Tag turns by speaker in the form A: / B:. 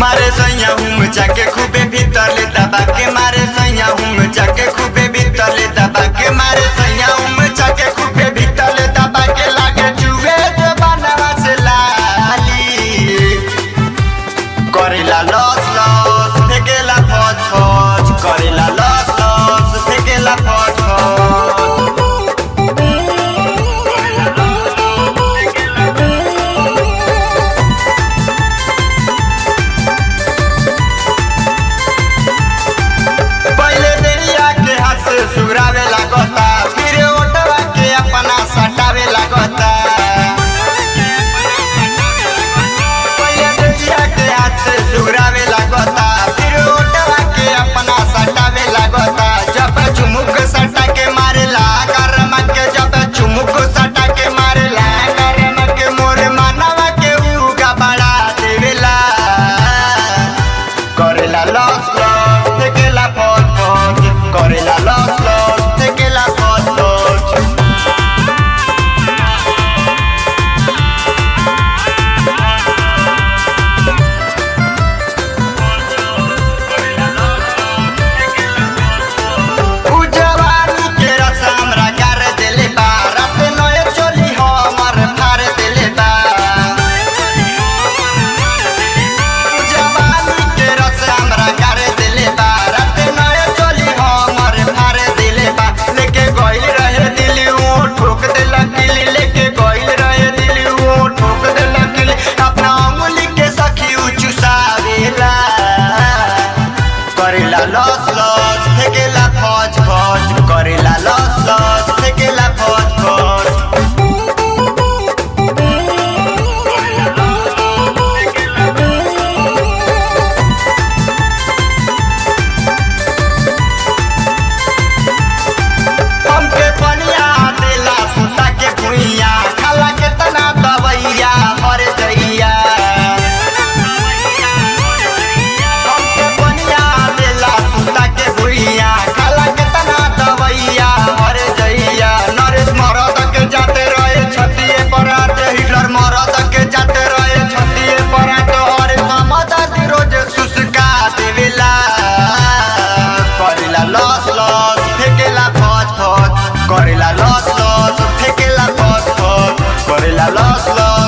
A: मारे सैया हुम जाके खूबे भीतर ले दबा के मारे सैया हुम जाके खूबे भीतर ले दबा के मारे सैया हुम जाके खूबे भीतर ले दबा के लागे जुए जो बनवा से लाली करेला लस लस फेकेला फच फच करेला लस लस फेकेला फच फच पहले देरिया के हाथ से सुगरावे लागता फिर ओटवा के अपना सटावे लागता पहले देरिया के हाथ से सुगरावे लागता फिर ओटवा के अपना सटावे लागता जब चुमुक सटा के मारेला करम के जब चुमुक सटा के मारेला करम के मोरे मानवा के उगा बड़ा देवेला करेला लस लस तेकेला फट फट करेला लस लस तेकेला फट फट उजवानी के रस हमरा कर देले बा रात नए चोली हमर फाड़ देले बा उजवानी के रस हमरा कर देले बा रात नए चोली हमर फाड़ देले बा लेके गइल रहे दिली वो ठोक देला किली लेके गइल रहे दिली वो ठोक देला किली अपना अंगुली के सखी उचुसावेला करेला लस लस फेकेला फच फच करेला लस लस फेकेला फच फच हमके पनिया देला सुता के भुइया खाला के तना दवैया मर जइया हमके पनिया देला सुता के भुइया खाला के तना दवैया मर जइया नरेश मरद के जाते रहे छतिए पर आते हिटलर मरद के जाते रहे छतिए पर आते और समझ रोज सुसका देवेला करेला लस लस फेकेला फच फच करेला लस लस फेकेला फच फच करेला लस लस